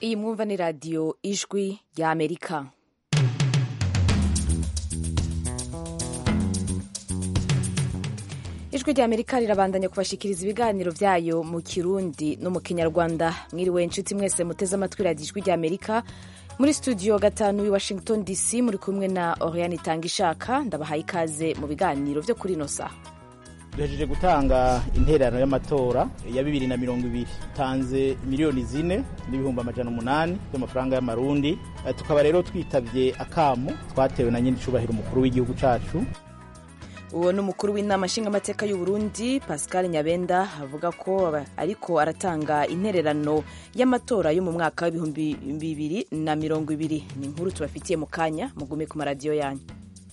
iyi mwumva ni radiyo ijwi rya amerika ijwi rya amerika rirabandanya kubashikiriza ibiganiro byayo mu kirundi no mu kinyarwanda mwiriwe inshuti mwese muteze amatwi radiyo ijwi rya amerika muri studio gatanu i washington dc muri kumwe na oriane itanga ishaka ndabahaye ikaze mu biganiro byo kuri ino saha duhejeje gutanga intererano y'amatora ya bibiri na mirongo ibiri tanze miliyoni zine n'ibihumbi amajana umunani by'amafaranga y'amarundi Eh, tukaba rero twitabye akamo twatewe na nyine icubahiro umukuru w'igihugu cacu uwo ni umukuru w'inama nshingamateka y'u Burundi pascal nyabenda avuga ko aba- ariko aratanga intererano y'amatora yo mu mwaka w'ibihumbi bibiri na mirongo ibiri ni inkuru tubafitiye mu kanya mugume ku maradiyo yanyu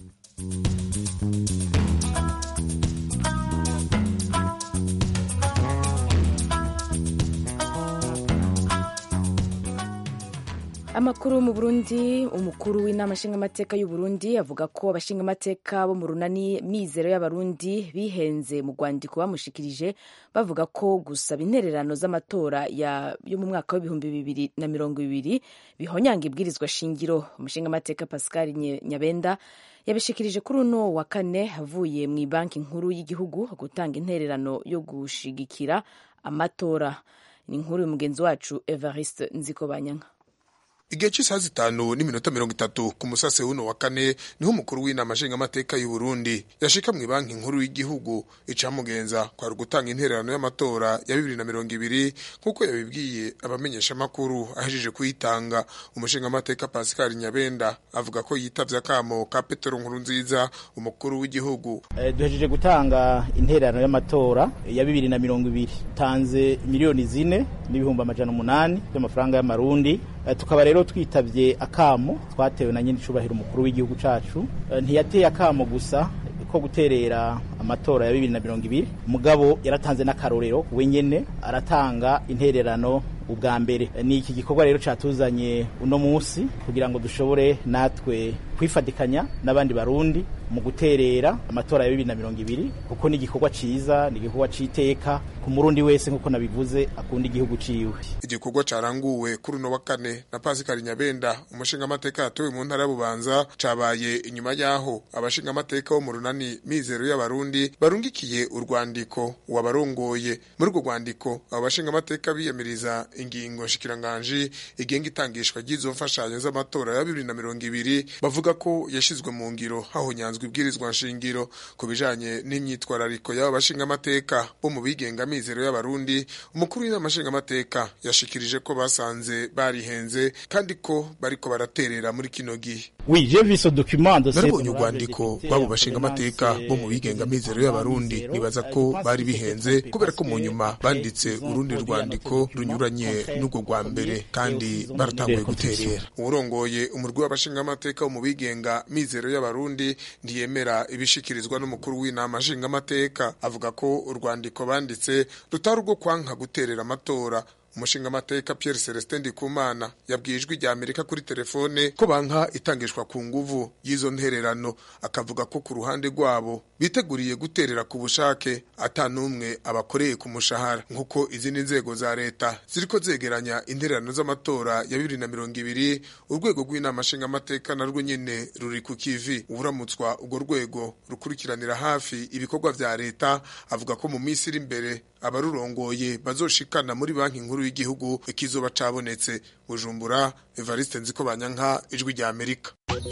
amakuru mu burundi umukuru w'inama nshingamateka y'u Burundi avuga ko abashingamateka bo mu runani mizero y'abarundi bihenze mu rwandiko bamushikirije bavuga ko gusaba intererano z'amatora ya- yo mu mwaka w'ibihumbi bibiri na mirongo ibiri bihonyanga ibwirizwa shingiro umushingamateka pascal Nye- nyabenda yabishikirije kuri uno wa kane avuye mu banki nkuru y'igihugu gutanga intererano yo gushigikira amatora ni inkuru y'umugenzi wacu evariste nzikobanyanka igihe cy'isaha zitanu n'iminota mirongo itatu ku musase w'uno wa kane niho umukuru w'inama nshingamateka y'u Burundi yashika mu banki nkuru y'igihugu icamugenza kwari ugutanga intererano y'amatora ya bibiri na mirongo ibiri nk'uko yabibwiye abamenyeshamakuru ahejeje kuyitanga umushingamateka pascal nyabenda avuga ko yitavye akamo ka petero nkurunziza umukuru w'igihugu Eh, duhejeje gutanga intererano y'amatora ya bibiri na mirongo ibiri tanze miliyoni zine n'ibihumbi amajana umunani by'amafaranga y'amarundi Eh, tukaba rero twitabye akamo twatewe na nyine icubahiro umukuru w'igihugu cacu Eh, ntiyateye akamo gusa ko guterera amatora ya bibiri na mirongo ibiri mugabo yaratanze n'akarorero wenyene aratanga intererano ubwa mbere Eh, ni iki gikorwa rero catuzanye uno munsi kugira ngo dushobore natwe kwifatikanya n'abandi barundi mu guterera amatora ya bibiri na mirongo ibiri kuko ni igikorwa ciza ni igikorwa c'iteka ku murundi wese nk'uko nabivuze akunda igihugu ciwe igikorwa caranguwe kuri uno wa kane na Pascal Nyabenda umushingamateka yatowe mu ntara ya Bubanza cabaye inyuma yaho abashingamateka bo mu runani mizero y'abarundi barungikiye urwandiko wabarongoye muri urwo rwandiko abo bashingamateka biyamiriza ingingo nshikiranganji igenga itangishwa ry'izo mfashanyo z'amatora ya bibiri na mirongo ibiri bavuga ko yashizwe mu ngiro hahonyanzwe ibwirizwa nshingiro ku bijanye n'imyitwarariko y'abo bashingamateka bo mu bigenga mizero y'abarundi umukuru w'inama nshingamateka yashikirije ko basanze barihenze kandi ko bariko baraterera muri kino gihe Oui, j'ai vu ce document de narabonye urwandiko rw'abo bashingamateka bo mu bigenga mizero y'abarundi nibaza ko bari bihenze kubera ko mu nyuma banditse urundi rwandiko runyuranye n'urwo rwa mbere kandi baratanguye guterera uwurongoye umurwi w'abashingamateka wo mu bigenga mizero y'abarundi ntiyemera ibishikirizwa n'umukuru w'inama nshingamateka avuga ko urwandiko banditse rutari urwo kwanka guterera amatora umushingamateka Pierre Celestin Ndikumana yabwiye ijwi rya Amerika kuri telefone ko banka itangishwa ku nguvu y'izo ntererano akavuga ko ku ruhande rwabo biteguriye guterera ku bushake ata n'umwe abakoreye ku mushahara nk'uko izindi nzego za leta ziriko zegeranya intererano z'amatora ya bibiri na mirongo ibiri urwego rw'inama nshingamateka narwo nyene ruri ku kivi uramutswa urwo rwego rukurikiranira hafi ibikorwa vya leta avuga ko mu minsi iri imbere abarurongoye bazoshikana muri banki nkuru y'igihugu ikizoba cabonetse bujumbura evariste nziko banyanka ijwi rya amerika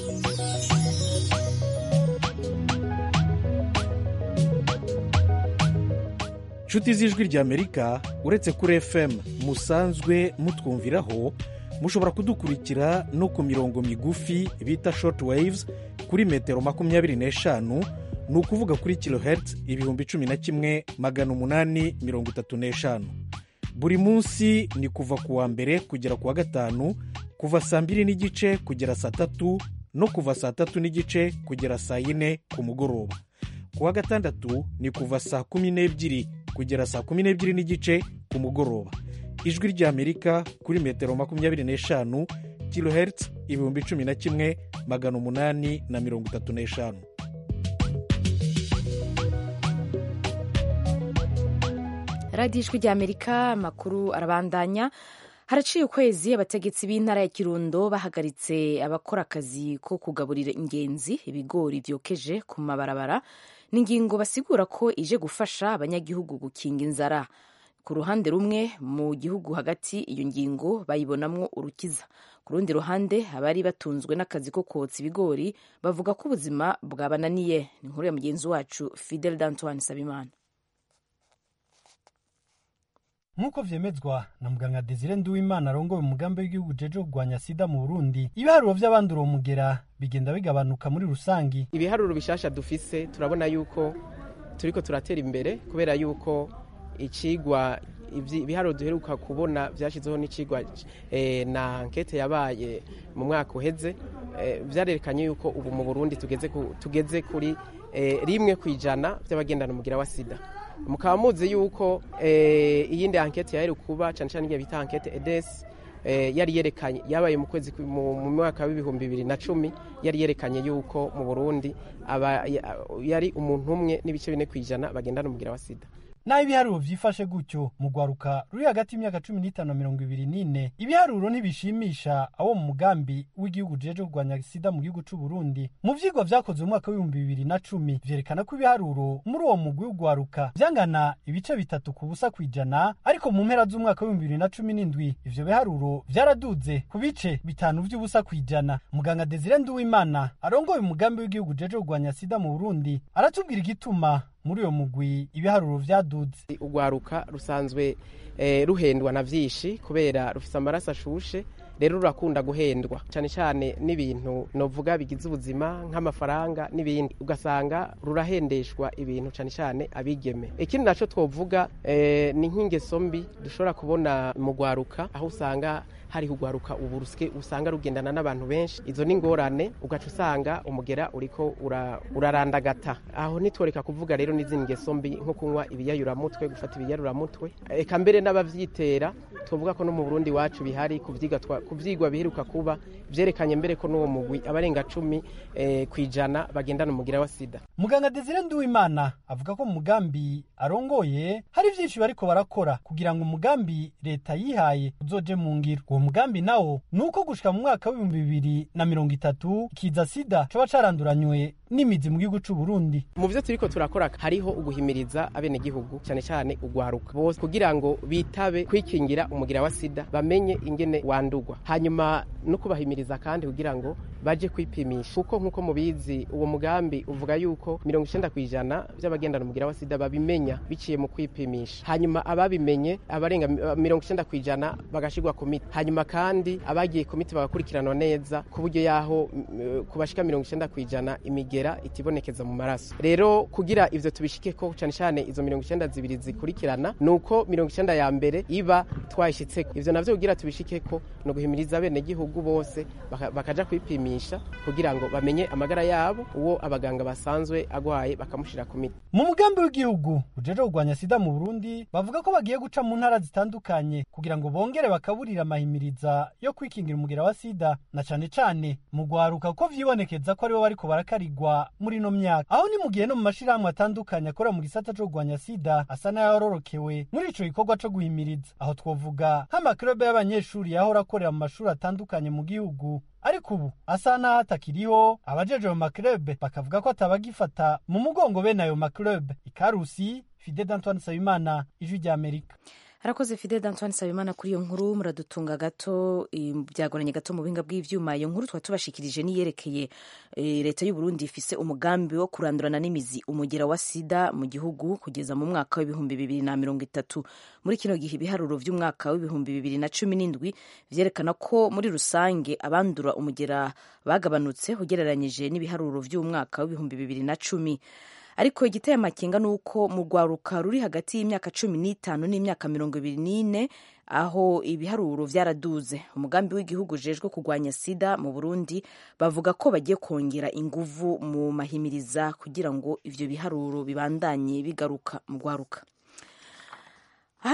nshuti z'ijwi ry'amerika uretse kuri fm musanzwe mutwumviraho mushobora kudukurikira no ku mirongo migufi bita short waves kuri metero makumyabiri n'eshanu ni ukuvuga kuri kilohertz ibihumbi cumi na kimwe magana umunani mirongo itatu n'eshanu buri munsi ni kuva ku wa mbere kugera ku wa gatanu kuva saa mbiri n'igice kugera saa tatu no kuva saa tatu n'igice kugera saa yine ku mugoroba ku wa gatandatu ni kuva saa kumi n'ebyiri kugera saa kumi n'ebyiri n'igice ku mugoroba ijwi ry'amerika kuri metero makumyabiri n'eshanu kilohertz ibihumbi cumi na kimwe magana umunani na mirongo itatu n'eshanu radiyo ijwi ry'amerika amakuru arabandanya haraciye ukwezi abategetsi b'intara ya kirundo bahagaritse abakora akazi ko kugaburira ingenzi ibigori vyokeje ku mabarabara ni ingingo basigura ko ije gufasha abanyagihugu gukinga inzara ku ruhande rumwe mu gihugu hagati iyo ngingo bayibonamwo urukiza ku rundi ruhande abari batunzwe n'akazi ko kotsa ibigori bavuga ko ubuzima bwabananiye ni inkuru ya mugenzi wacu fidel d'antoine sabimana nk'uko vyemezwa na muganga desire nduwimana arongoye umugambi w'igihugu jeje kurwanya sida mu burundi ibiharuro vy'abandura uwo mugera bigenda bigabanuka muri rusangi ibiharuro bishasha dufise turabona yuko turiko turatera imbere kubera yuko icigwa ibiharuro duheruka kubona vyashizeho n'icigwa eh, na ankete yabaye mu mwaka uheze eh, vyarerekanye yuko ubu mu burundi tugeze, ku, tugeze kuri eh, rimwe kwijana vy'abagendana umugira wa sida mukaba muzi yuko iyindi ankete yaheruka kuba cyane cyane igihe bita ankete edesi yari yerekanye yabaye mu kwezi mu mwaka w'ibihumbi bibiri na cumi yari yerekanye yuko mu burundi yari umuntu umwe n'ibice bine ku ijana bagendana umugira wa sida naho ibiharuro vyifashe gutyo mu rwaruka ruri hagati y'imyaka cumi n'itanu na mirongo ibiri n'ine ibiharuro ntibishimisha abo mu mugambi w'igihugu jeje kurwanya sida mu gihugu c'u Burundi mu vyigwa vyakozwe mu mwaka w'ibihumbi bibiri na cumi vyerekana ko ibiharuro muri uwo mugwi w'urwaruka vyangana ibice bitatu ku busa kw'ijana ariko mu mpera z'umwaka w'ibihumbi bibiri na cumi n'indwi ivyo biharuro vyaraduze ku bice bitanu vy'ubusa kw'ijana muganga Desire Nduwimana arongoye umugambi w'igihugu jeje kurwanya sida mu Burundi aratubwira igituma muri uyo mugwi ibiharuro vyaduze urwaruka rusanzwe eh, ruhendwa na vyinshi kubera rufise amaraso ashushe rero rurakunda guhendwa cyane cyane n'ibintu novuga bigize ubuzima nk'amafaranga n'ibindi ugasanga rurahendeshwa ibintu cyane cyane abigeme ikindi naco twovuga eh, ni nk'ingeso mbi dushobora kubona mu rwaruka aho usanga hari kugwaruka ubu rusike usanga rugendana n'abantu benshi izo ni ngorane ugaca usanga umugera uriko urarandagata ura aho nitworeka kuvuga rero n'izindi ngeso mbi nko kunywa ibiyayuramutwe gufata ibiyayuramutwe eka mbere n'abavyitera tuvuga ko no mu Burundi wacu bihari kuvyiga kuvyigwa biheruka kuba vyerekanye mbere ko n'uwo mugwi abarenga cumi eh, kwijana bagendana umugira wa sida muganga Desire Nduwimana avuga ko mu mugambi arongoye hari vyinshi bariko barakora kugira ngo umugambi leta yihaye uzoje mu ngiro uwo mugambi nawo nuko gushika mu mwaka w'ibihumbi bibiri na mirongo itatu kiza sida coba caranduranywe n'imizi mu gihugu c'u Burundi mu vyo turiko turakora hariho uguhimiriza abenegihugu cyane cyane ugwaruka bose kugira ngo bitabe kwikingira umugira wa sida bamenye ingene wandugwa hanyuma no kubahimiriza kandi kugira ngo baje kwipimisha kuko nkuko mubizi uwo mugambi uvuga yuko mirongo icenda kw'ijana vy'abagendana umugira wa sida babimenya biciye mu kwipimisha hanyuma ababimenye abarenga mirongo icenda kw'ijana bagashirwa ku miti hanyuma kandi abagiye ku miti bagakurikiranwa neza ku buryo yaho kubashika mirongo icenda kw'ijana imigera itibonekeza mu maraso rero kugira ivyo tubishikeko cane cane izo mirongo icenda zibiri zikurikirana nuko mirongo icenda ya mbere iba twayishitseko ivyo navyo kugira tubishikeko no guhimiriza bene gihugu bose baka, bakaja kwipimisha kugira ngo bamenye amagara yabo uwo abaganga basanzwe agwaye bakamushira ku miti mu mugambi w'igihugu ujeje kurwanya sida mu Burundi bavuga ko bagiye guca mu ntara zitandukanye kugira ngo bongere bakaburira amahimiriza yo kwikingira umugira wa sida na cane cane mu gwaruka ko vyibonekeza ko aribo bariko barakarigwa muri no myaka aho ni mu gihe no mu mashirahamwe atandukanye akora mu gisata co kurwanya sida asa n'ayororokewe muri ico gikorwa co guhimiriza aho twovuga nk'amaklube y'abanyeshuri yahora akorera mu mashuri atandukanye mu gihugu ariko ubu asa n'aho atakiriho abajeje mu maklube bakavuga ko atabagifata mu mugongo bene ayo maklube ikarusi fide d'antoine nsabimana ijwi ry'amerika harakoze fide d'antoine nsabimana kuri iyo nkuru muradutunga gato byagoranye gato mu buhinga bw'ivyuma iyo nkuru twaba tubashikirije niyerekeye leta y'u Burundi ifise umugambi wo kurandurana n'imizi umugera wa sida mu gihugu kugeza mu mwaka w'ibihumbi bibiri na mirongo itatu muri kino gihe ibiharuro vy'umwaka w'ibihumbi bibiri na cumi n'indwi vyerekana ko muri rusange abandura umugera bagabanutse ugereranyije n'ibiharuro vy'umwaka w'ibihumbi bibiri na cumi ariko igiteye amakenga ni uko mu rwaruka ruri hagati y'imyaka cumi n'itanu n'imyaka mirongo ibiri n'ine aho ibiharuro vyaraduze umugambi w'igihugu ujejwe kurwanya sida mu burundi bavuga ko bagiye kongera inguvu mu mahimiriza kugira ngo ivyo biharuro bibandanye bigaruka mu rwaruka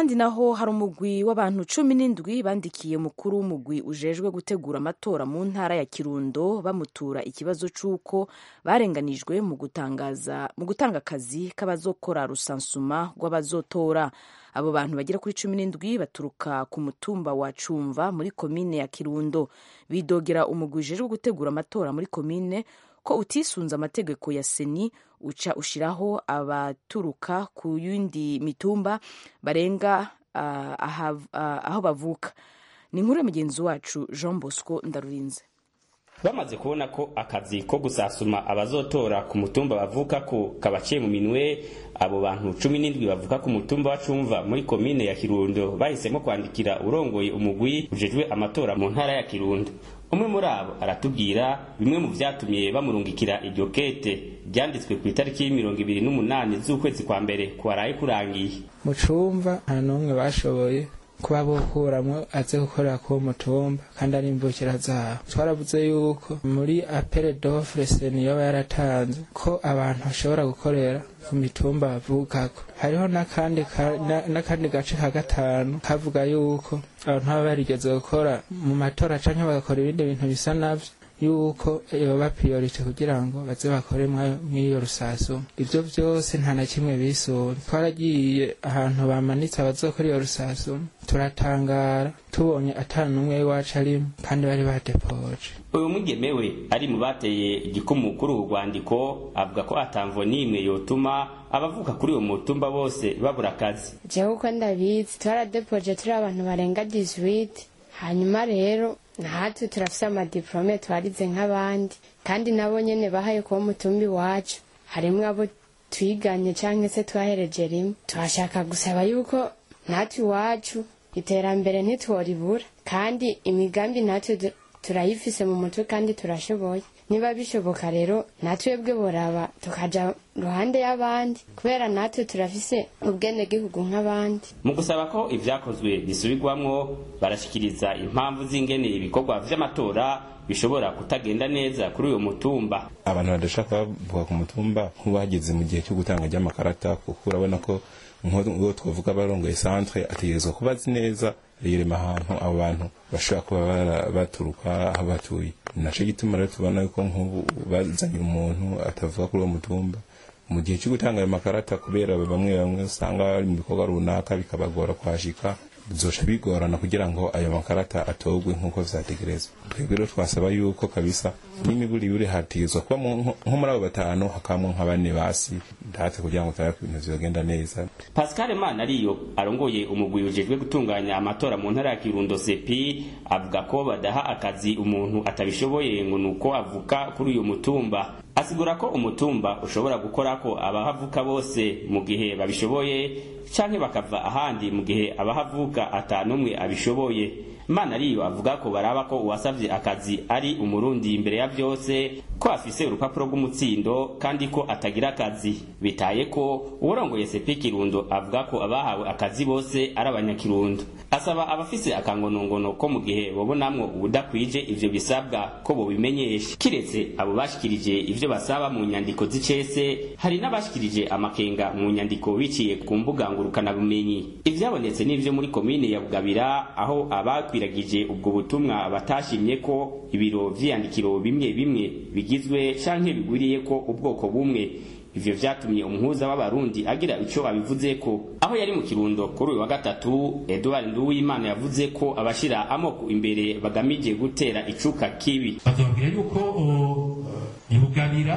ahandi naho hari umugwi w'abantu cumi n'indwi bandikiye mukuru w'umugwi ujejwe gutegura amatora mu ntara ya kirundo bamutura ikibazo c'uko barenganijwe mu gutangaza mu gutanga akazi k'abazokora rusansuma rw'abazotora abo bantu bagera kuri cumi n'indwi baturuka ku mutumba wa cumva muri komine ya kirundo bidogera umugwi ujejwe gutegura amatora muri komine ko utisunze amategeko ya seni uca ushiraho abaturuka ku yindi mitumba barenga uh, aha, uh, aho bavuka ni inkuru ya mugenzi wacu jean bosco ndarurinze bamaze kubona ko akazi ko gusasuma abazotora ku mutumba bavuka ko kabaciye mu minwe abo bantu cumi n'indwi bavuka ku mutumba wa cumva muri komine ya kirundo bahisemo kwandikira urongoye umugwi ujejwe amatora mu ntara ya kirundo umwe muri abo aratubwira bimwe mu vyatumye bamurungikira iryo kete ryanditswe ku itariki y'imirongo ibiri n'umunani z'ukwezi kwa mbere kwaraye kurangiye mu cumva nta n'umwe bashoboye kuba bokuramwo aze gukorera ku mutumba kandi ari imvukira zabo twaravuze yuko muri apere dofre seni yoba yaratanze ko abantu bashobora gukorera ku mitumba bavukako hariho n'akandi n'akandi gace ka gatanu kavuga yuko abantu baba barigeze gukora mu matora canke bagakora ibindi bintu bisa navyo yuko yoba priorite kugira ngo baze bakore mw'iyo rusasu ivyo vyose nta na kimwe bisura twaragiye ahantu bamanitse abazokora iyo rusasu turatangara tubonye ata n'umwe w'iwacu arimo kandi bari badepoje uyu mugemewe ari mu bateye igikumu kuri ubu rwandiko avuga ko atamvo n'imwe yotuma abavuka kuri uwo mutumba bose babura akazi jewe uko ndabizi twaradepoje turi abantu barenga 18 hanyuma rero natwe turafise amadiplome twarize nk'abandi kandi nabo nyene bahaye kuba mutumbi wacu harimwo abo twiganye canke se twahereje rimwe turashaka gusaba yuko natwe iwacu iterambere ntitworibura kandi imigambi natwe turayifise mu mutwe kandi turashoboye niba bishoboka rero natwebwe boraba tukaja ruhande y'abandi kubera natwe turafise ubwenegihugu nk'abandi mu gusaba ko ivyakozwe bisubirwamwo barashikiriza impamvu z'ingene ibikorwa vy'amatora bishobora kutagenda neza kuri uyo mutumba abantu badashaka bavuga ku mutumba nk'ubageze mu gihe cyo gutanga ry'amakarata kuko urabona ko nk'uwo twavuga barongoye centre ategerezwa kuba azi neza yirema ahantu abo bantu bashobora kuba baturuka aho batuye naco gituma rero tubona yuko nk'ubu bazanye umuntu atavuga kuri uwo mutumba mu gihe cyo gutanga ayo makarata kubera bamwe bamwe usanga bari mu bikorwa runaka bikabagora kwashika bizoca bigorana kugira ngo ayo makarata atogwe nk'uko vyategerezwa twebwe rero twasaba yuko kabisa n'imiburi yuri hategezwa kuba nko muri abo batanu hakabamwo nka bane basi ndatse kugira ngo turabe ibintu vyogenda neza pascal mana ariyo arongoye umugwi ujejwe gutunganya amatora mu ntara ya kirundo sepi avuga ko badaha akazi umuntu atabishoboye ngo nuko avuka kuri uyu mutumba asigura ko umutumba ushobora gukora ko abahavuka bose mu gihe babishoboye canke bakava ahandi mu gihe abahavuka atanumwe abishoboye mana ariyo avuga ko baraba ko uwasavye akazi ari umurundi imbere ya vyose ko afise urupapuro rw'umutsindo kandi ko atagira akazi bitaye ko uwurongoye sepi kirundo avuga ko abahawe akazi bose ari abanyakirundo asaba abafise akangonongono ko mu gihe bobonamwo ubudakwije ivyo bisabwa ko bobimenyesha kiretse abo bashikirije ivyo basaba mu nyandiko z'icese hari n'abashikirije amakenga mu nyandiko biciye ku mbuga ngurukanabumenyi ivyabonetse n'ivyo muri komine ya bugabira aho abakwiragije ubwo butumwa batashimye ko ibiro vy'iyandikiro bimwe bimwe bigizwe canke bigwiriye ko ubwoko bumwe ivyo vyatumye umuhuza w'abarundi agira ico abivuzeko aho yari mu kirundo kuri uyu wa gatatu edward nduwimana yavuze ko abashira amoko imbere bagamije gutera icuka kibi bazobabwira yuko ibugabira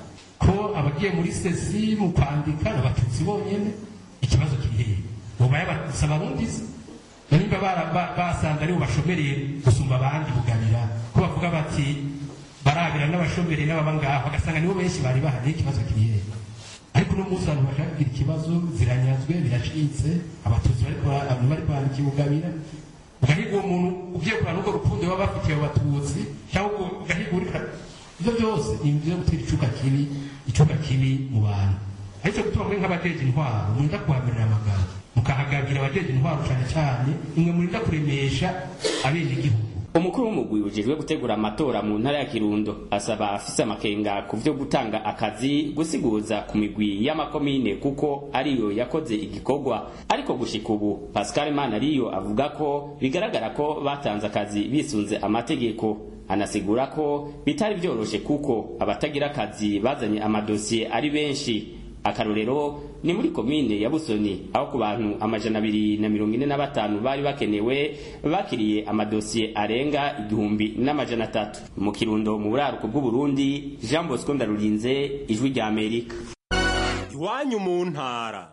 ko abagiye muri sesi mu kwandika n'abatutsi bonyene ikibazo kiri hehe boba yabatutsi abarundi se nimba basanze aribo bashomereye gusumba abandi bugabira ko bavuga bati barabira n'abashomeri n'ababa ngaho bagasanga nibo benshi bari bahari ikibazo kiri hehe ariko uno munsi abantu bashaka kugira ikibazo ziranyazwe biracitse abatutsi bariko abantu bari kwandika ibugabira ugahiga uwo muntu ugiye kurana urwo rukundo baba bafitiye abo batutsi cyangwa ugahiga urika ivyo byose ni ibyo gutera icuka kibi icuka kibi mu bantu ariko gutuma mwe nk'abajeje intwaro murinda kuhamirira amagambo mukahagabira abajeje intwaro cane cane imwe murinda kuremesha abenegihugu umukuru w'umugwi ujejwe gutegura amatora mu ntara ya kirundo asaba afise amakenga ku vyo gutanga akazi gusiguza ku migwi y'amakomine kuko ariyo yakoze igikorwa ariko gushika ubu pascal manariyo avuga ko bigaragara ko batanze akazi bisunze amategeko anasigura ko bitari vyoroshe kuko abatagira akazi bazanye amadosiye ari benshi akarorero ni muri komine ya busoni aho ku bantu amajana abiri na mirongo ine na batanu bari bakenewe bakiriye amadosiye arenga igihumbi n'amajana atatu mu kirundo mu buraruko bw'uburundi jean bosco ndarurinze ijwi rya amerika iwanyu mu ntara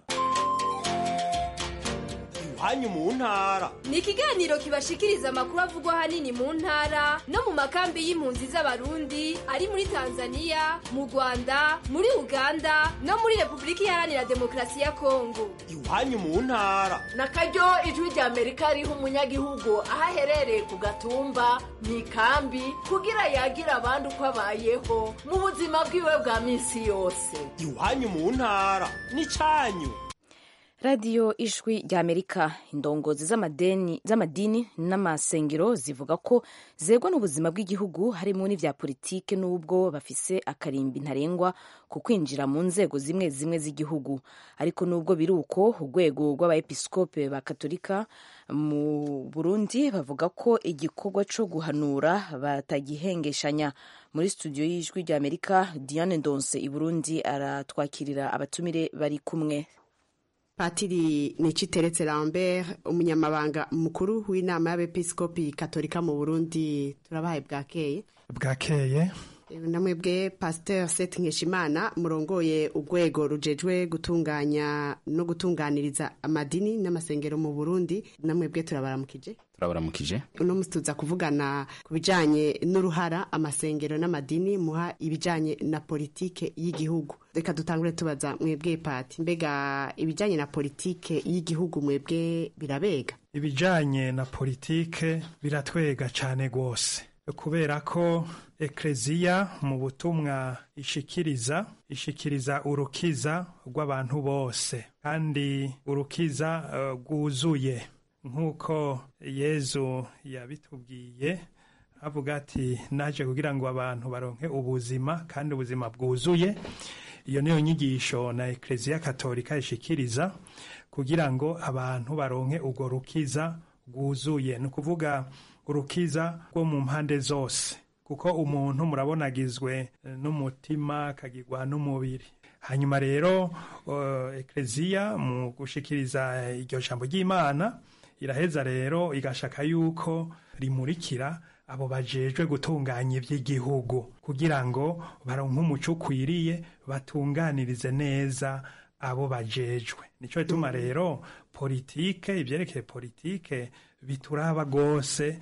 iwanyu mu ntara ni ikiganiro kibashikiriza amakuru avugwa ahanini mu ntara no mu makambi y'impunzi z'abarundi ari muri tanzania mu rwanda muri uganda no muri repubulika iharanira demokarasi ya kongo iwanyu mu ntara na karyo ijwi rya amerika riha umunyagihugu aho aherereye ku gatumba mu ikambi kugira yagira abandi uko abayeho mu buzima bwiwe bwa minsi yose iwanyu mu ntara ni cyanyu radiyo ijwi rya amerika indongozi z'amadini n'amasengero zivuga ko zegwa n'ubuzima bw'igihugu harimo n'ibya politike n'ubwo bafise akarimbi ntarengwa ku kwinjira mu nzego zimwe zimwe z'igihugu ariko n'ubwo biri uko urwego rw'abaepiskope ba katolika mu burundi bavuga ko igikorwa cyo guhanura batagihengeshanya muri studio y'ijwi rya amerika diane ndonse i burundi aratwakirira abatumire bari kumwe patiri niciteretse lambert umunyamabanga mukuru w'inama y'abepiskopi katolika mu burundi turabahaye bwakeye bwakeye namwebwe pasteur seth nkeshimana murongoye urwego rujejwe gutunganya no gutunganiriza amadini n'amasengero mu burundi namwebwe turabaramukije turabaramukije uno musi tuza kuvugana ku bijanye n'uruhara amasengero n'amadini muha ibijanye na politike y'igihugu reka dutangure tubaza mwebwe pati mbega ibijanye na politike y'igihugu mwebwe birabega ibijanye na politike biratwega cane rwose kubera ko ekleziya mu butumwa ishikiriza ishikiriza urukiza rw'abantu bose kandi urukiza rwuzuye uh, nk'uko yezu yabitubwiye avuga ati naje kugira ngo abantu baronke ubuzima kandi ubuzima bwuzuye iyo niyo nyigisho na ekleziya katolika ishikiriza kugira ngo abantu baronke urwo rukiza rwuzuye ni ukuvuga urukiza rwo mu mpande zose kuko umuntu murabona agizwe n'umutima akagirwa n'umubiri hanyuma rero ekleziya mu gushikiriza iryo jambo ry'imana iraheza rero igashaka yuko rimurikira abo bajejwe gutunganya iby'igihugu kugira ngo baronke umuco ukwiriye batunganirize neza abo bajejwe nicyo gituma rero politike ibyerekeye politike bituraba rwose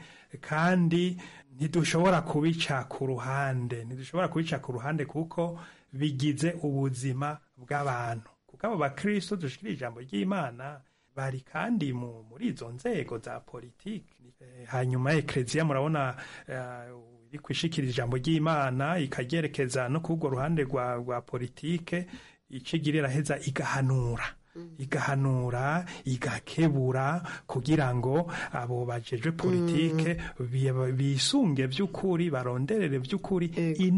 kandi ntidushobora kubica ku ruhande ntidushobora kubica ku ruhande kuko bigize ubuzima bw'abantu kuko abo bakristo dushikira ijambo ry'imana bari kandi muri izo nzego za politiki hanyuma ekleziya murabona iri kwishikira ijambo ry'imana ikagerekeza no k'urwo ruhande rwa politike icigirira heza igahanura igahanura igakebura kugira ngo abo bajejwe politike bisunge by'ukuri baronderere by'ukuri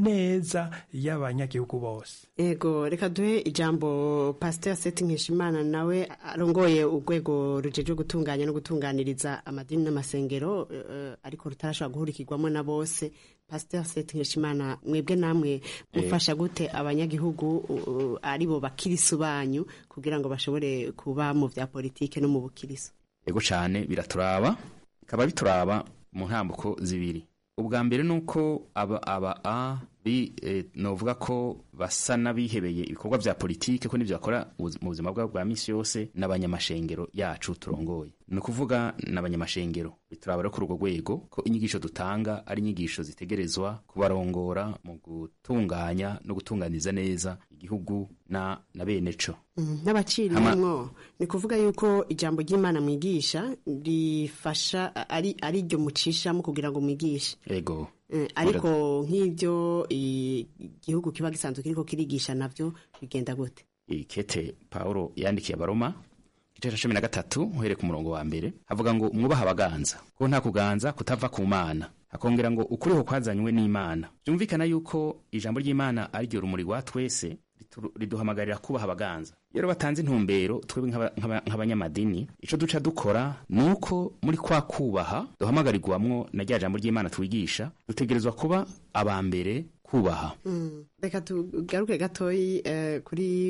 ineza y'abanyagihugu bose ego reka duhe ijambo pasiteri seti nkeshimana nawe arongoye urwego rujejwe gutunganya no gutunganiriza amadini n'amasengero ariko rutarashobora guhurikirwamo na bose pasiteri seti nkeshimana mwebwe namwe mufasha gute abanyagihugu aribo bakirisu banyu kugira ngo bashobore kuba mu bya politike no mu bukiriso ego cyane biraturaba bikaba bituraba mu ntambuko zibiri ubwa mbere ni uko aba aba a bi novuga ko basa n'abihebeye ibikorwa bya politike ko n'ibyo bakora mu buzima bwabo bwa minsi yose n'abanyamashengero yacu turongoye ni ukuvuga n'abanyamashengero bituraba rero kuri urwo rwego ko inyigisho dutanga ari inyigisho zitegerezwa kubarongora mu gutunganya no gutunganiza neza igihugu na na bene co n'abaciriyemwo ni kuvuga yuko ijambo ry'imana mwigisha rifasha ari ari ryo mucishamo kugira ngo mwigishe ego ariko nk'ibyo igihugu kiba gisanzwe kiriko kirigisha navyo bigenda gute ikete Paulo yandikiye abaroma igice ca cumi na gatatu uhereye ku murongo wa mbere havuga ngo mwubaha abaganza ko nta kuganza kutava ku mana hakongera ngo ukuriho kwazanywe n'imana byumvikana yuko ijambo ry'imana ari ryo rumuri rwa twese ritu- riduhamagarira kubaha abaganza iyo rero batanze intumbero twebwe nk'aba- nk'aba- nk'abanyamadini ico duca dukora ni uko muri kwa kubaha duhamagarirwamwo na rya jambo ry'imana twigisha dutegerezwa kuba aba mbere kubaha Mm. reka tugaruke gatoyi eh, kuri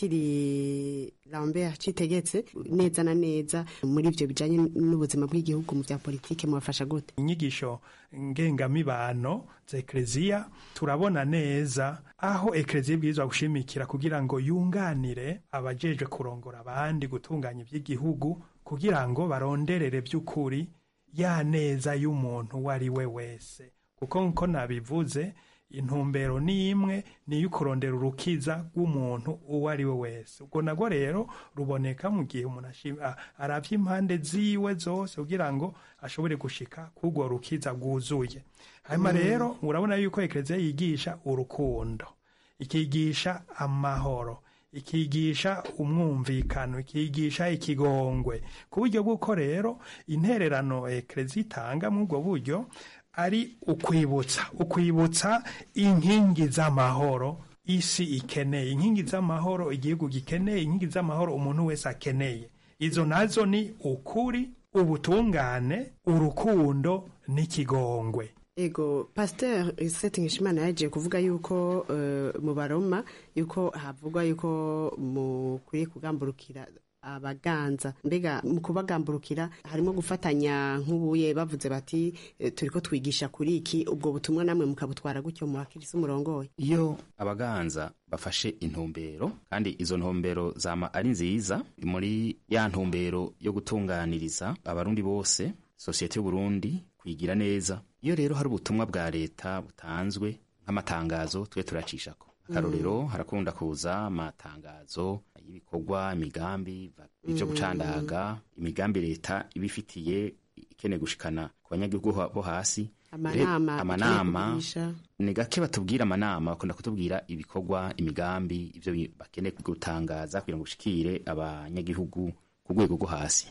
patiri lambert citegetse neza na neza muri ivyo bijanye n'ubuzima bw'igihugu mu vya politike mubafasha gute inyigisho ngengamibano za ekleziya turabona neza aho ekleziya ibwirizwa gushimikira kugira ngo yunganire abajejwe kurongora abandi gutunganya iby'igihugu kugira ngo baronderere by'ukuri ya neza y'umuntu uwo ari we wese kuko nko nabivuze intumbero ni imwe ni iyo kurondera urukiza rw'umuntu uwo ari we wese ubwo nabwo rero ruboneka mu gihe umuntu ashima- a- aravye impande ziwe zose kugira ngo ashobore gushika k'urwo rukiza rwuzuye hanyuma Mm. rero urabona yuko ekleziya yigisha urukundo ikigisha amahoro ikigisha umwumvikano ikigisha ikigongwe ku buryo bw'uko rero intererano ekleziya itanga muri ubwo buryo ari ukwibutsa ukwibutsa inkingi z'amahoro isi ikeneye inkingi z'amahoro igihugu gikeneye inkingi z'amahoro umuntu wese akeneye izo nazo ni ukuri ubutungane urukundo n'ikigongwe ego pasteur seti nkishimana yagiye kuvuga yuko eh, mu baroma yuko havugwa yuko mukwiye kugamburukira abaganza mbega mu kubagamburukira harimo gufatanya nk'ubuye bavuze bati eh, turiko twigisha kuri iki ubwo butumwa namwe mukabutwara gutyo mu bakirisi umurongoye iyo abaganza bafashe intumbero kandi izo ntumbero zama ari nziza muri ya ntumbero yo gutunganiriza abarundi bose sosiyete y'uburundi kwigira neza iyo rero hari ubutumwa bwa leta butanzwe nk'amatangazo twe turacishako akarorero harakunda kuza amatangazo y'ibikorwa imigambi va- ivyo Mm. gucandaga imigambi leta ibifitiye ikeneye gushikana ku banyagihugu ha- bo hasi Amanama, Re- amanama ikeneye kugisha. ni gake batubwira amanama bakunda kutubwira ibikorwa imigambi ivyo bi- bakeneye gutangaza kugira ngo ushikire abanyagihugu ku rwego rwo hasi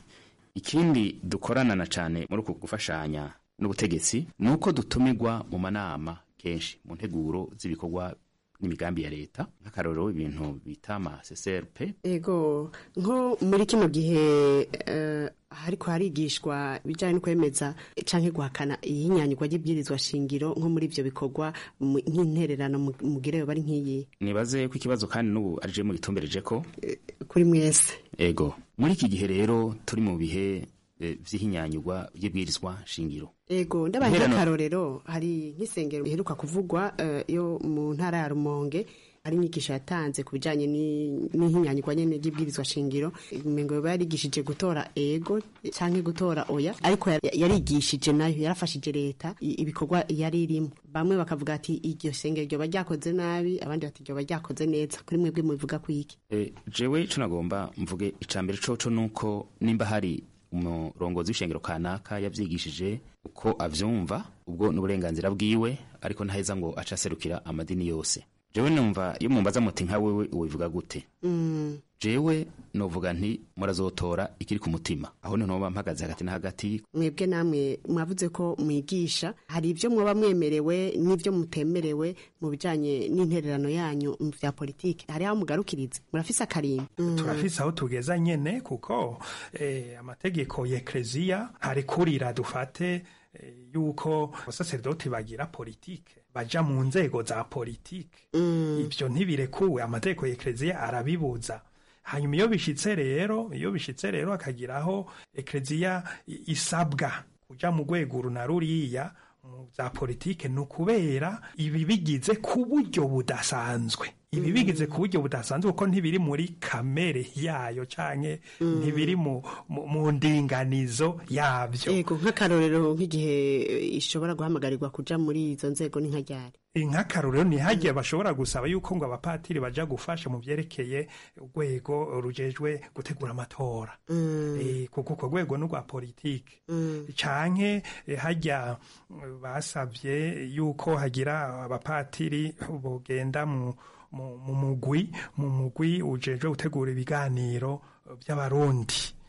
ikindi dukorana na cane muri uku gufashanya n'ubutegetsi ni uko dutumirwa mu manama kenshi mu nteguro z'ibikorwa n'imigambi ya leta nk'akarorero ibintu bita ama CCRP ego nko muri kino gihe eh, hariko harigishwa ibijyanye no kwemeza canke guhakana iyinyanyigwa ry'ibwirizwa shingiro nko muri ivyo bikorwa mu- nk'intererano mu- mugireyo bari nk'iyi nibaze ko ikibazo kandi n'ubu arije mu gitumbereje ko kuri mwese ego muri iki gihe rero turi mu bihe eh, vy'ihinyanyurwa ry'ibwirizwa shingiro ego ndabaye Intererano- nk'akarorero hari nk'isengero riheruka kuvugwa eh, yo mu ntara ya rumonge hari inyigisho yatanze ku bijyanye ni- n'ihinyanyigwa nyene ry'ibwirizwa shingiro umengo yoba yarigishije gutora ego canke gutora oya ariko ya- yarigishije nayo yarafashije leta i- ibikorwa yari irimo bamwe bakavuga ati iryo sengero ryoba ryakoze nabi abandi bati ryoba ryakoze neza kuri mwebwe mubivuga kwiki E, jewe ico nagomba mvuge icambere coco nuko nimba hari umurongozi w'ishengero kanaka yavyigishije uko avyumva ubwo n'uburenganzira bwiwe ariko ntaheza ngo aca aserukira amadini yose jewe numva iyo mumbaza muti nka wewe ubivuga gute Mm. jewe novuga nti murazotora ikiri ku mutima aho niho noba mpagaze hagati na hagati mwebwe namwe mwavuze ko mwigisha hari ibyo mwaba mwemerewe n'ibyo mutemerewe mu bijyanye n'intererano yanyu mu bya politiki hari aho mugarukiriza murafise akarimbi turafise aho tugeza nyene kuko eh, amategeko ya ekleziya ntarekurira dufate eh, yuko abasaserdoti bagira politike baja mu nzego za politike ivyo ntibirekuwe amategeko ya ekleziya arabibuza hanyuma iyo bishitse rero iyo bishitse rero akagiraho ekleziya i- isabwa kuja mu rwego uru na ruriya mu za politike ni ukubera ibi bigize ku buryo budasanzwe ibi bigize ku buryo budasanzwe kuko ntibiri muri kamere yayo canke ntibiri mu, mu, mu ndinganizo yabyo yego nk'akarorero nk'igihe eh, ishobora guhamagarirwa kuja muri izo nzego ni nka ryari nk'akarorero ntihagiye bashobora gusaba yuko ngo abapatiri baja gufasha mu vyerekeye urwego rujejwe gutegura amatora Eh, kuko urwo rwego ni urwa politike canke eh, hajya mm, basavye yuko hagira abapatiri bogenda mu mu mu mugwi mu mugwi ujejwe gutegura ibiganiro by'abarundi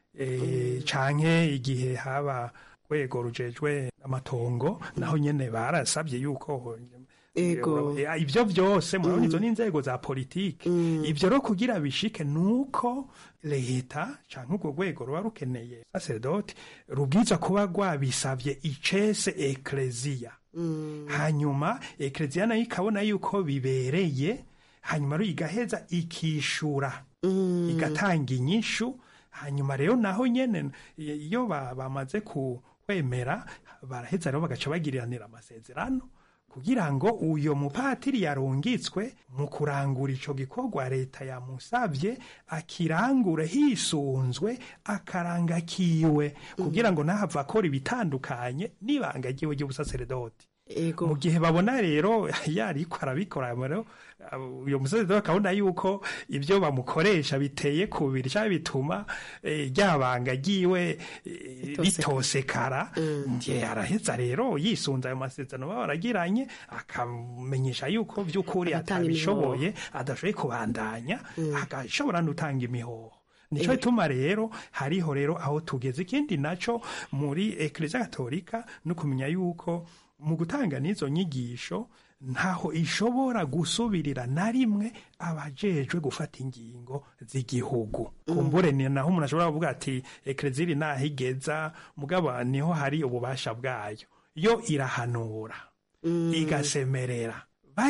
e, canke igihe haba rwego rujejwe amatongo naho nyene barasabye yuko Ego. Eh, ibyo byose murabona izo ni inzego za politiki ibyo rero kugira bishike nuko leta canke urwo rwego ruba rukeneye sacerdote rubwiza kuba rwabisavye icese ekleziya hanyuma ekleziya nayo ikabona yuko bibereye hanyuma rero igaheza ikishura igatanga inyishu hanyuma rero naho nyene iyo ba- bamaze kwemera baraheza rero bagaca bagiriranira amasezerano kugira ngo uyo mupatiri yarungitswe mu kurangura ico gikorwa leta yamusavye akirangure hisunzwe akaranga kiwe kugira ngo ntahava akora ibitandukanye n'ibanga ryiwe ry'ubusaseredoti mu gihe babona rero yariko arabikora rero uh, uyo musaseredoti akabona yuko ibyo bamukoresha biteye kubiri cyangwa bituma eh, rya banga ryiwe eh, ritosekara ndiye araheza rero yisunze ayo masezerano baba baragiranye akamenyesha yuko by'ukuri Agatanga atabishoboye adashoboye kubandanya agashobora n'utanga imihoho nico gituma rero hariho rero aho tugeze ikindi naco muri eklesia katolika no kumenya yuko mu gutanga n'izo nyigisho ntaho ishobora gusubirira na rimwe abajejwe gufata ingingo z'igihugu kumbure ni naho umuntu ashobora kuvuga ati eklesia iri naho igeza mugabo niho hari ububasha bwayo yo irahanura igasemerera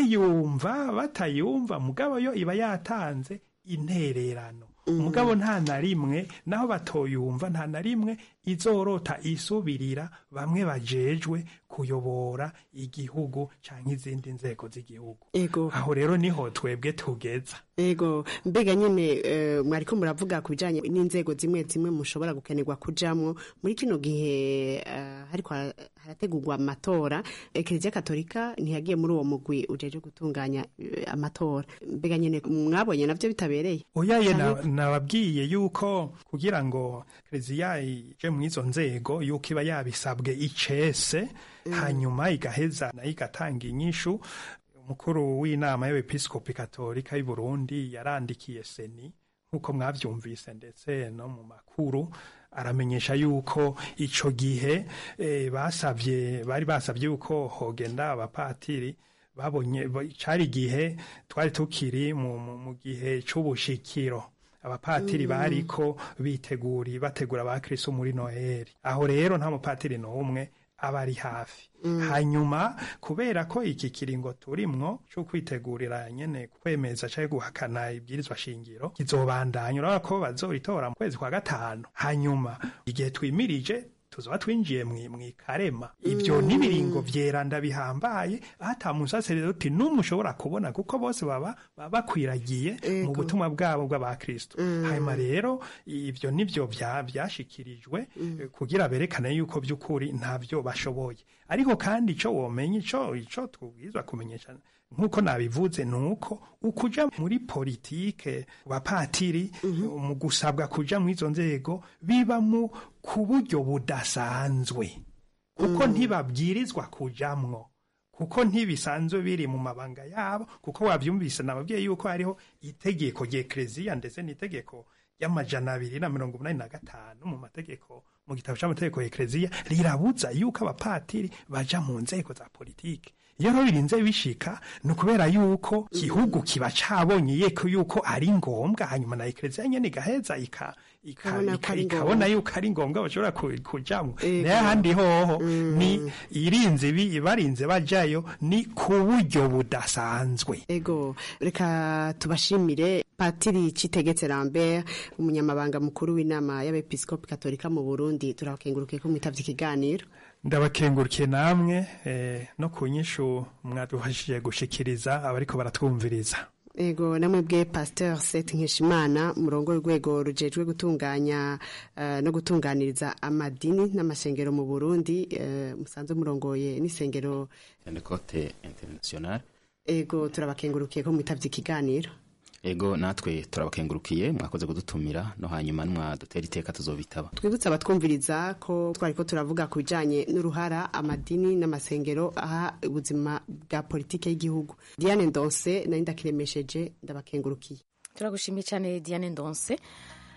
bayumva batayumva mugabo yo iba yatanze intererano mugabo nta na rimwe naho batoyumva nta na rimwe izorota isubirira bamwe bajejwe kuyobora igihugu canke izindi nzego z'igihugu ego aho rero niho twebwe tugeza ego mbega nyine eh, mwariko muravuga ku bijanye n'inzego zimwe zimwe mushobora gukenerwa kujamwo muri kino gihe eh, hariko hara- harategurwa amatora ekleziya katolika ntiyagiye muri uwo mugwi ujeje gutunganya eh, amatora mbega nyine mwabonye navyo bitabereye oyaye na- Canke- nababwiye yuko kugira ngo kereziya ije mu izo nzego yuko iba yabisabwe icese hanyuma igaheza nayo igatanga inyishu umukuru w'inama y'abepiskopi katolika y'u Burundi yarandikiye seni nk'uko mwavyumvise ndetse no mu makuru aramenyesha yuko ico gihe eh, basavye bari basavye yuko hogenda abapatiri babonye ba- cari igihe twari tukiri mu, mu, mu gihe c'ubushikiro abapatiri bariko biteguri bategura abakristo muri noheli aho rero nta mupatiri n'umwe aba ari hafi hanyuma kubera ko iki kiringo turimwo cyo kwitegurira nyene kwemeza cyangwa guhakana ibwirizwa shingiro kizobandanya urabona ko bazoritora mu kwezi kwa gatanu hanyuma igihe twimirije tuzoba twinjiye mwi- mwikarema ibyo n'ibiringo vyeranda bihambaye ata musaseredoti n'umwe ushobora kubona kuko bose baba baba bakwiragiye mu butumwa bwabo bw'abakristo hanyuma rero ibyo nivyo vya- vyashikirijwe eh, kugira berekane yuko by'ukuri ntavyo bashoboye ariko kandi ico womenye ico ico tubwirizwa kumenyesha nk'uko nabivuze ni uko ukuja muri politike bapatiri mu gusabwa kuja mu izo nzego biba mu ku buryo budasanzwe kuko ntibabwirizwa kujamwo kuko ntibisanzwe biri mu mabanga yabo kuko wabyumvise nababwiye yuko hariho itegeko ry'ekleziya ndetse n'itegeko y'amajana abiri na mirongo umunani na gatanu mu mategeko mu gitabo c'amategeko y'ekleziya rirabuza yuko abapatiri baja mu nzego za politiki iyo rero birinze bishika ni ukubera yuko igihugu kiba cabonye yeko yuko ari ngombwa hanyuma na ekleziya nyene igaheza ika ika- Ikabona ko ika- ari ikabona ngombwa. yuko ari ngombwa bashobora ku- kujamwo Ego. nayo ahandi hoho ni irinze bi- barinze bajayo ni ku buryo budasanzwe ego reka tubashimire patiri citegetse lambert umunyamabanga mukuru w'inama y'abepiskopi katolika mu burundi turakengurukiye ko mwitavye ikiganiro ndabakengurukiye namwe eh, no ku nyishu mwadufashije gushikiriza abariko baratwumviriza ego namwe bwe pasteur set nkeshimana murongo w'urwego rujejwe gutunganya eh, no gutunganiriza amadini n'amasengero mu burundi eh, musanzwe murongoye n'isengero Pentecote International ego turabakengurukiye ko mwitavye ikiganiro ego natwe turabakengurukiye mwakoze kudutumira no hanyuma mwadutera iteka tuzobitaba twibutse abatwumviriza ko twariko turavuga ku bijanye n'uruhara amadini n'amasengero aha ubuzima bwa politike y'igihugu diane ndonse nari ndakiremesheje ndabakengurukiye turagushimiye cyane diane ndonse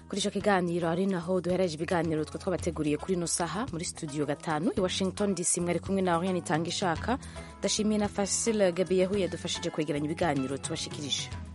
kuri icyo kiganiro ari naho duhereje ibiganiro twe twabateguriye kuri ino saha muri studio gatanu i washington dc mwari kumwe na oriane itanga ishaka ndashimiye na fasile gabi yahuye yadufashije kwegeranya ibiganiro tubashikirije